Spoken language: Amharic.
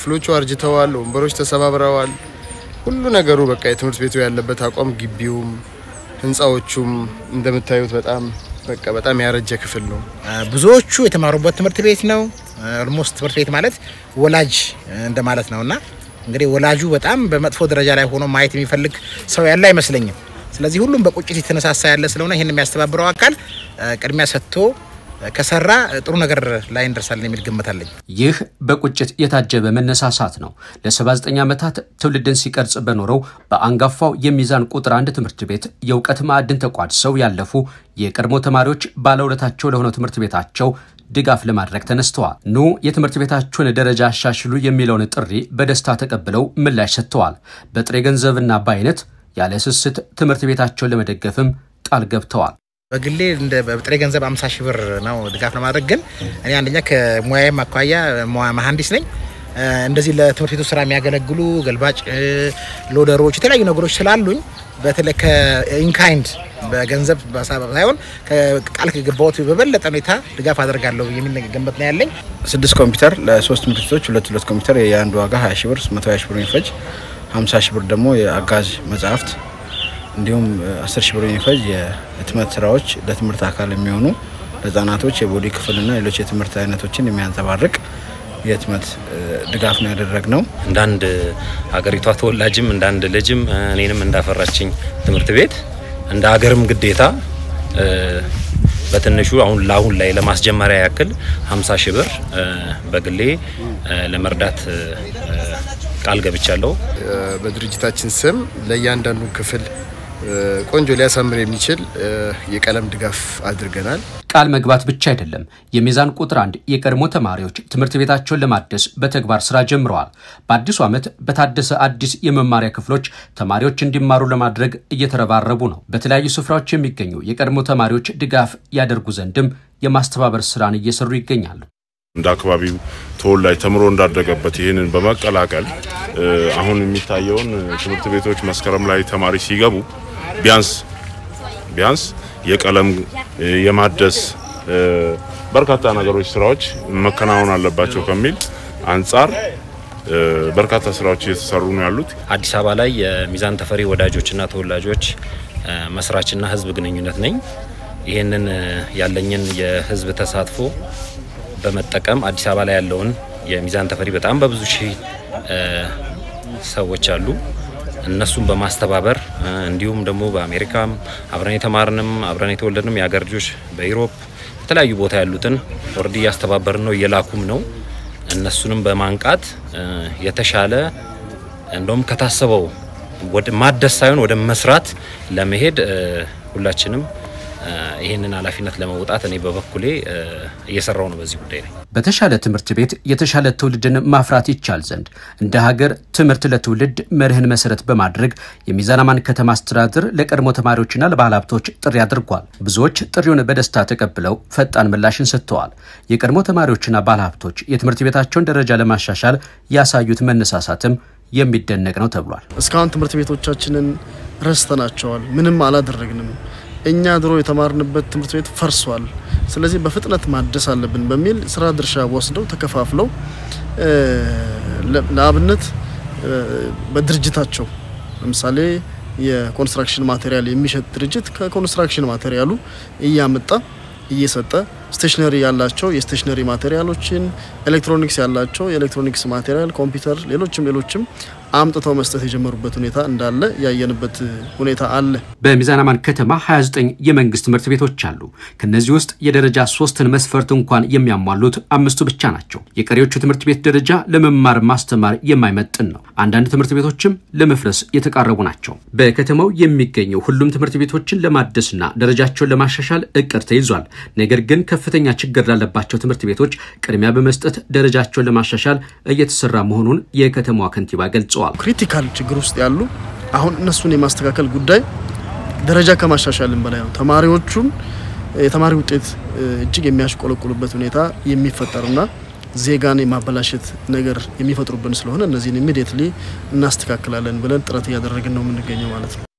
ክፍሎቹ አርጅተዋል፣ ወንበሮች ተሰባብረዋል። ሁሉ ነገሩ በቃ የትምህርት ቤቱ ያለበት አቋም ግቢውም ህንፃዎቹም እንደምታዩት በጣም በቃ በጣም ያረጀ ክፍል ነው። ብዙዎቹ የተማሩበት ትምህርት ቤት ነው። ኦልሞስት ትምህርት ቤት ማለት ወላጅ እንደማለት ነው እና እንግዲህ ወላጁ በጣም በመጥፎ ደረጃ ላይ ሆኖ ማየት የሚፈልግ ሰው ያለ አይመስለኝም። ስለዚህ ሁሉም በቁጭት የተነሳሳ ያለ ስለሆነ ይህን የሚያስተባብረው አካል ቅድሚያ ሰጥቶ ከሰራ ጥሩ ነገር ላይ እንደርሳለን የሚል ግምት አለኝ። ይህ በቁጭት የታጀበ መነሳሳት ነው። ለ79 ዓመታት ትውልድን ሲቀርጽ በኖረው በአንጋፋው የሚዛን ቁጥር አንድ ትምህርት ቤት የእውቀት ማዕድን ተቋድሰው ያለፉ የቀድሞ ተማሪዎች ባለውለታቸው ለሆነው ትምህርት ቤታቸው ድጋፍ ለማድረግ ተነስተዋል። ኑ የትምህርት ቤታችሁን ደረጃ አሻሽሉ የሚለውን ጥሪ በደስታ ተቀብለው ምላሽ ሰጥተዋል። በጥሬ ገንዘብና በአይነት ያለ ስስት ትምህርት ቤታቸውን ለመደገፍም ቃል ገብተዋል። በግሌ እንደ በጥሬ ገንዘብ 50 ሺህ ብር ነው ድጋፍ ለማድረግ ግን እኔ አንደኛ ከሙያዬም አኳያ መሀንዲስ ነኝ። እንደዚህ ለትምህርት ቤቱ ስራ የሚያገለግሉ ገልባጭ ሎደሮች፣ የተለያዩ ነገሮች ስላሉኝ በተለይ ከኢንካይንድ በገንዘብ ሳይሆን ቃል ከገባሁት በበለጠ ሁኔታ ድጋፍ አደርጋለሁ የሚል ገንበት ነው ያለኝ። ስድስት ኮምፒውተር ለሶስት ትምህርት ቤቶች ሁለት ሁለት ኮምፒውተር የአንዱ ዋጋ 20 ሺህ ብር 120 ሺህ ብር የሚፈጅ 50 ሺህ ብር ደግሞ የአጋዥ መጽሐፍት እንዲሁም 10 ሺህ ብር የሚፈጅ የህትመት ስራዎች ለትምህርት አካል የሚሆኑ ለህጻናቶች የቦዲ ክፍልና ሌሎች የትምህርት አይነቶችን የሚያንጸባርቅ የህትመት ድጋፍ ነው ያደረግ ነው። እንደ አንድ ሀገሪቷ ተወላጅም እንደ አንድ ልጅም እኔንም እንዳፈራችኝ ትምህርት ቤት እንደ ሀገርም ግዴታ በትንሹ አሁን ለአሁን ላይ ለማስጀመሪያ ያክል 50 ሺህ ብር በግሌ ለመርዳት ቃል ገብቻለሁ። በድርጅታችን ስም ለእያንዳንዱ ክፍል ቆንጆ ሊያሳምር የሚችል የቀለም ድጋፍ አድርገናል። ቃል መግባት ብቻ አይደለም። የሚዛን ቁጥር አንድ የቀድሞ ተማሪዎች ትምህርት ቤታቸውን ለማደስ በተግባር ስራ ጀምረዋል። በአዲሱ ዓመት በታደሰ አዲስ የመማሪያ ክፍሎች ተማሪዎች እንዲማሩ ለማድረግ እየተረባረቡ ነው። በተለያዩ ስፍራዎች የሚገኙ የቀድሞ ተማሪዎች ድጋፍ ያደርጉ ዘንድም የማስተባበር ስራን እየሰሩ ይገኛሉ። እንደ አካባቢው ተወላጅ ተምሮ እንዳደገበት ይህንን በመቀላቀል አሁን የሚታየውን ትምህርት ቤቶች መስከረም ላይ ተማሪ ሲገቡ ቢያንስ ቢያንስ የቀለም የማደስ በርካታ ነገሮች ስራዎች መከናወን አለባቸው ከሚል አንጻር በርካታ ስራዎች እየተሰሩ ነው ያሉት። አዲስ አበባ ላይ የሚዛን ተፈሪ ወዳጆችና ተወላጆች መስራችና ህዝብ ግንኙነት ነኝ። ይህንን ያለኝን የህዝብ ተሳትፎ በመጠቀም አዲስ አበባ ላይ ያለውን የሚዛን ተፈሪ በጣም በብዙ ሺህ ሰዎች አሉ። እነሱን በማስተባበር እንዲሁም ደግሞ በአሜሪካም አብረን የተማርንም አብረን የተወለድንም የሀገር ልጆች በኢሮፕ የተለያዩ ቦታ ያሉትን ወርድ እያስተባበርን ነው፣ እየላኩም ነው። እነሱንም በማንቃት የተሻለ እንደውም ከታሰበው ወደ ማደስ ሳይሆን ወደ መስራት ለመሄድ ሁላችንም ይህንን ኃላፊነት ለመውጣት እኔ በበኩሌ እየሰራው ነው በዚህ ጉዳይ ላይ። በተሻለ ትምህርት ቤት የተሻለ ትውልድን ማፍራት ይቻል ዘንድ እንደ ሀገር ትምህርት ለትውልድ መርህን መሰረት በማድረግ የሚዛን አማን ከተማ አስተዳደር ለቀድሞ ተማሪዎችና ለባህል ሀብቶች ጥሪ አድርጓል። ብዙዎች ጥሪውን በደስታ ተቀብለው ፈጣን ምላሽን ሰጥተዋል። የቀድሞ ተማሪዎችና ባህል ሀብቶች የትምህርት ቤታቸውን ደረጃ ለማሻሻል ያሳዩት መነሳሳትም የሚደነቅ ነው ተብሏል። እስካሁን ትምህርት ቤቶቻችንን ረስተናቸዋል። ምንም አላደረግንም። እኛ ድሮ የተማርንበት ትምህርት ቤት ፈርሷል። ስለዚህ በፍጥነት ማደስ አለብን በሚል ስራ ድርሻ ወስደው ተከፋፍለው ለአብነት በድርጅታቸው ለምሳሌ የኮንስትራክሽን ማቴሪያል የሚሸጥ ድርጅት ከኮንስትራክሽን ማቴሪያሉ እያመጣ እየሰጠ ስቴሽነሪ ያላቸው የስቴሽነሪ ማቴሪያሎችን፣ ኤሌክትሮኒክስ ያላቸው የኤሌክትሮኒክስ ማቴሪያል፣ ኮምፒውተር፣ ሌሎችም ሌሎችም አምጥተው መስጠት የጀመሩበት ሁኔታ እንዳለ ያየንበት ሁኔታ አለ። በሚዛን አማን ከተማ 29 የመንግስት ትምህርት ቤቶች አሉ። ከነዚህ ውስጥ የደረጃ ሶስትን መስፈርት እንኳን የሚያሟሉት አምስቱ ብቻ ናቸው። የቀሪዎቹ ትምህርት ቤት ደረጃ ለመማር ማስተማር የማይመጥን ነው። አንዳንድ ትምህርት ቤቶችም ለመፍረስ የተቃረቡ ናቸው። በከተማው የሚገኙ ሁሉም ትምህርት ቤቶችን ለማደስና ደረጃቸውን ለማሻሻል እቅድ ተይዟል። ነገር ግን ከፍተኛ ችግር ላለባቸው ትምህርት ቤቶች ቅድሚያ በመስጠት ደረጃቸውን ለማሻሻል እየተሰራ መሆኑን የከተማዋ ከንቲባ ገልጸዋል። ክሪቲካል ችግር ውስጥ ያሉ አሁን እነሱን የማስተካከል ጉዳይ ደረጃ ከማሻሻልም በላይ ነው። ተማሪዎቹም የተማሪ ውጤት እጅግ የሚያሽቆለቁሉበት ሁኔታ የሚፈጠርና ዜጋን የማበላሸት ነገር የሚፈጥሩብን ስለሆነ እነዚህን ኢሚዲየትሊ እናስተካክላለን ብለን ጥረት እያደረግን ነው የምንገኘው ማለት ነው።